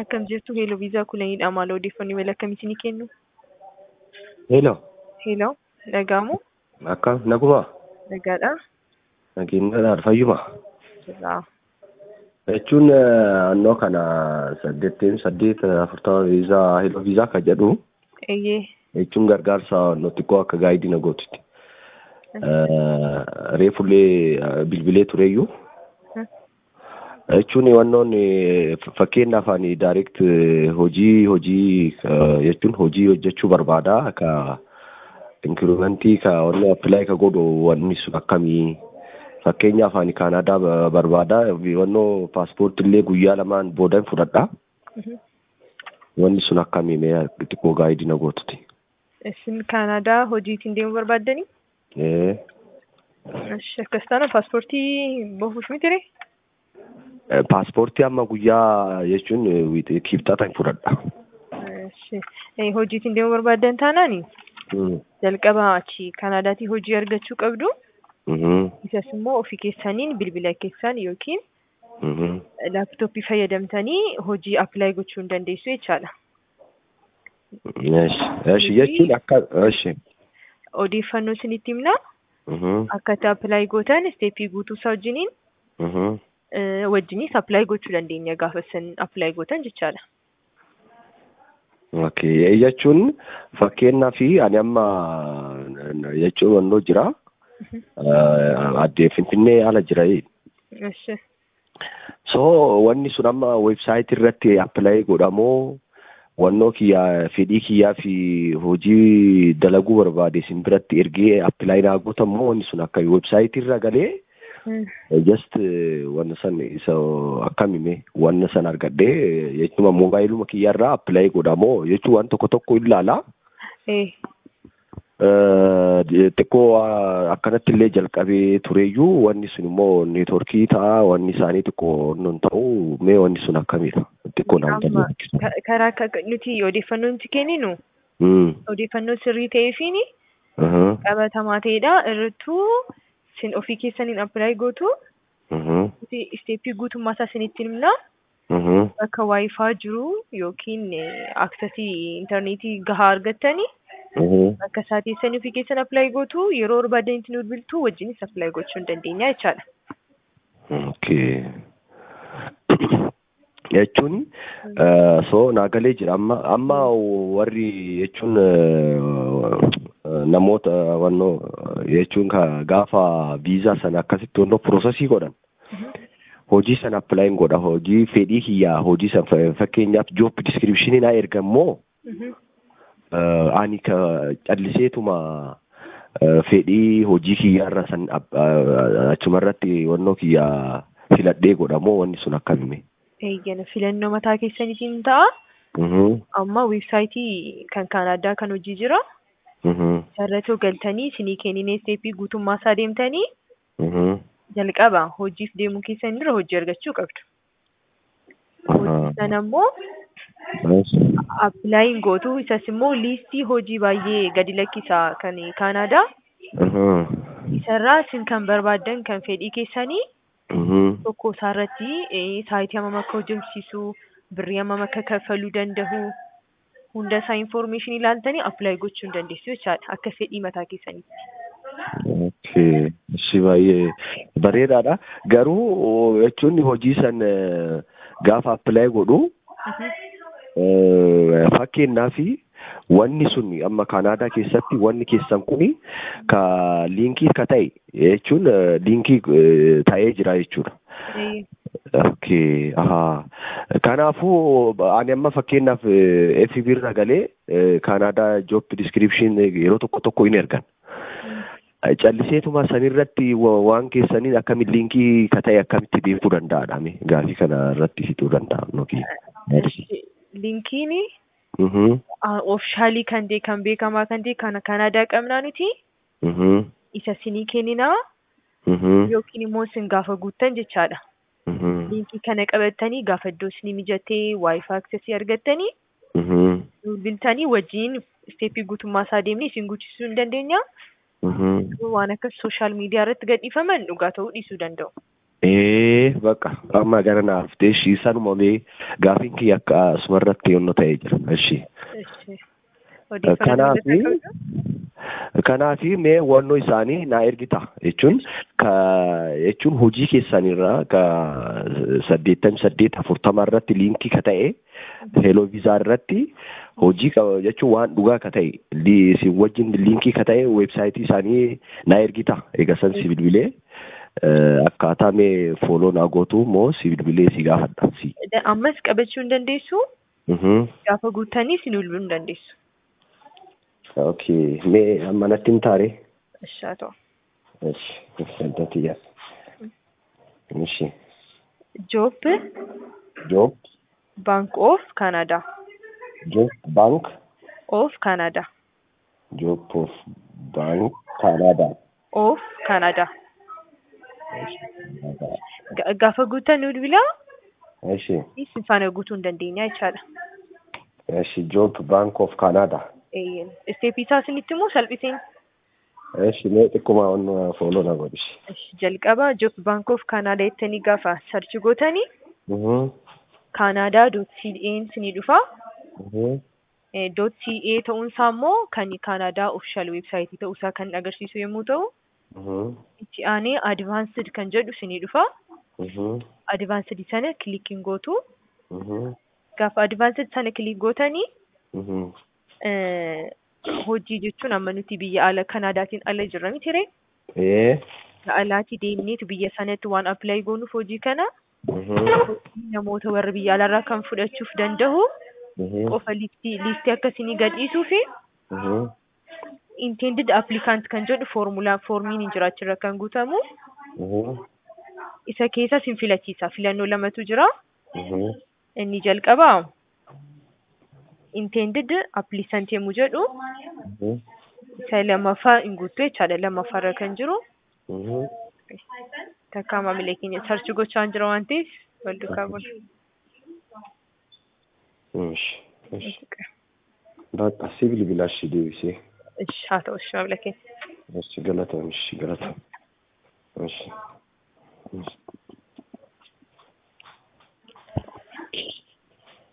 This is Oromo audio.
Akkam jirtu Heeloo Viizaa Kulaniidha. Maal odeeffannoo mala akkamiitii ni kennu? Hello, Heeloo, dhaga'amu? akkam naguma Nagaadha? nageenyadhaan fayyuma Jirraa. jechuun annoo kana saddeettiin saddeet afurtama viizaa hello viizaa kan jedhu Eeyyee. jechuun gargaarsa nuti koo akka gaayidii na gootutti. Reefullee bilbilee tureyyuu jechuun wannoon fakkeenyaaf ani daayirekt hojii hojii jechuun hojii hojjechuu barbaada ka inkirimentii ka wanni appilaay ka godhu wanni sun akkamii fakkeenyaaf ani kaanaadaa barbaada wannoo paaspoortillee guyyaa lamaan boodan fudhadha wanni sun akkamii mee xiqqoo gaayidii na gootuti. Isin Kaanaadaa hojiitiin deemuu barbaaddanii? Eh, Eshi, Akkas taana paaspoortii baafachuuf miti ree? Paaspoortii amma guyyaa jechuun kibxatan fudhadha. Eshi. Eh, Hojiitiin deemuu barbaaddan taanaani? Mm. Jalqaba achi Kaanaadaatii hojii argachuu qabdu. Mhm. Isas immoo ofii keessaniin bilbila keessan yookiin Mhm. laaptooppii fayyadamtanii hojii appilaayi gochuu hin dandeessu jechaadha. Eshi, eshi jechuun akka eshi. Odeeffannoo isinitti himna. Mhm. Akkaataa appilaayi gootan isteeppii guutuu isaa wajjiniin Mhm. eh, wajjinis appilaayi gochuu dandeenya gaafa isin appilaayi gootan jechaadha. Okay, jechuun fakkeenyaa fi ani amma jechuun wannoo jira. Addee Finfinnee ala jira. Eshi. So wanni sun amma websaayitii irratti appilaayi godhamoo wannoo kiyyaa fedhii kiyyaa fi hojii dalaguu barbaade isin biratti ergee appilaayi naa gootamoo wanni sun akka websaayitii irra galee Mm. just wanna san isa akkamime wanna san argadhee jechuun moobaayiluma kiyyaarraa appilaayi godhamoo jechuun waan tokko tokko ilaala. Eh. xiqqoo akkanatti illee jalqabee tureyyuu wanni sun immoo neetworkii ta'a wanni isaanii xiqqoo nun ta'u mee wanni sun akkamidha xiqqoo naan Amma ka- karaa akka nuti odeeffannoo nuti kenninu odeeffannoo sirrii ta'ee fi qabatamaa ta'edha. Irrattuu isin ofii keessaniin appilaayi gootu nuti isteeppii guutummaa isaa isinitti himna. Bakka waayifaa jiru yookiin aksesii intarneetii gahaa argattanii bakka isaa teessanii ofii keessan appilaayi gootu yeroo barbaadanitti nu bilbiltu wajjinis appilaayi gochuu hin dandeenya jechaadha. Okay. jechuun so naagalee jira amma amma warri jechuun namoota wannoo jechuun ka gaafa viizaa sana akkasitti wannoo piroosesii godhan hojii sana appilaayin godha hojii fedhii kiyyaa hojii sana fakkeenyaaf job diskiripshinii naa ergammoo ani ka calliseetuma fedhii hojii kiyyaarra san achumarratti wannoo kiyyaa filadhee godhamoo wanni sun akkamime. Eeyyana filannoo mataa keessaniitiin ta'a. Amma weebsaayitii kan Kaanaadaa kan hojii jira. Sarratoo galtanii isinii kenninee isteeppii guutummaa isaa deemtanii jalqaba hojiif deemuu keessan dura hojii argachuu qabdu. Hojii sana immoo appilaayin gootu isas immoo liistii hojii baay'ee gadi lakkisa kan Kaanaadaa. Isarraa isin kan barbaaddan kan fedhii keessanii tokko isaarratti saayitii hammam akka hojjechisiisu birrii hammam akka kaffaluu danda'u hunda isaa infoormeeshinii ilaaltanii appilaayi gochuu hin dandeessu jechaadha akka fedhii mataa keessaniitti. Okay. Ishi baay'ee bareedaadha. Garuu jechuun hojii san gaafa appilaayi godhu fakkeenyaaf wanni sun amma Kaanaadaa keessatti wanni keessan kuni ka liinkii ka ta'e jechuun liinkii ta'ee jira jechuudha. Okay. Ahaa. Kanaafuu ani amma fakkeenyaaf FB irra galee Kaanaadaa job description yeroo tokko tokko hin ergan. calliseetuma sanirratti waan keessaniin akkamitti liinkii ka ta'e akkamitti beekuu danda'adhame gaafii kana irratti hidhuu danda'a nuki. Liinkiin oofishaalii kan ta'e kan beekamaa kan ta'e kan Kaanaadaa qabnaa nuti isa sinii kenninaa yookiin immoo isin gaafa guuttan jechaadha. Liinkii kana qabattanii gaafa iddoo isinii mijatee waayifaa aksesii argattanii bilbiltanii wajjin isteeppii guutummaa isaa deemnee isin guuchisuu hin dandeenya. waan akka sooshaal miidiyaa irratti gadhiifaman dhugaa ta'uu dhiisuu danda'u. Ee bakka amma gara naaf ishii sanuma mee gaafiin kiyya akka asumarratti yonnoo ta'ee jira. Ishii. Ishi. Kanaafi kanaafi mee wannoo isaanii naa ergita jechuun ka jechuun hojii keessanirraa ka saddeettamii saddeet afurtama irratti liinkii ka ta'e heeloo viizaa irratti hojii qaba jechuun waan dhugaa ka ta'e isin wajjin liinkii ka ta'e weebsaayitii isaanii naa ergita egaa san si bilbilee akkaataa mee fooloo naa gootu immoo si bilbilee si gaafadha. Si. Ammas qabachuu hin dandeessu. Gaafa guuttanii si bilbiluu hin dandeessu. Okay, mee amma natti hin taare? Ishi haa ta'u. Ishi, saddati yaa. Ishi. Job Job, Bank of Canada. Job Bank, Of Canada. Job of Bank Canada. Of Canada. Ga- Gaafa guuttan nu bilbilaa Ishi, isin faana guutuu hin dandeenya jechaadha. ishi Job Bank of Canada. Isteepii isaa isinitti immoo salphiseen Ishi mee xiqquma wannu fooloo na godhishi. Ishi, jalqaba Job Bank of Canada jettanii gaafa sarchi gootanii Canada dot CA isinii dhufa. Dot CA ta'uunsaa immoo kan Canada official website ta'uusaa kan agarsiisu yommuu ta'u, itti aanee advanced kan jedhu isinii dhufa. Advanced sana kilikiin gootu. Gaafa advanced sana kilik gootanii eh, hojii jechuun amma nuti biyya ala Kanaadaatiin ala jirra miti ree? Ee. Alaati deemneetu biyya sanatti waan appilaayi goonuuf hojii kana namoota warra biyya alaarraa kan fudhachuuf danda'u qofa liistii liistii akkasii gadhiisuu fi intended applicant kan jedhu foormulaa foormiin hin jiraachirra kan guutamu isa keessa sin filachiisa filannoo lamatu jira inni jalqaba intended applicant yommuu jedhu isa lammaffaa hin guuttu jechaadha lammaffaarra kan jiru takkaa maamilee keenya sarchi gochaa hin jira waan ta'eef wal duukaa bula. Ishi, ishi. Bakka si bilbilaa ishii deebisee. Ishi haa ta'u ishi maamila keenya. Ishi galatoom, ishi galatoom. Ishi. Ishi.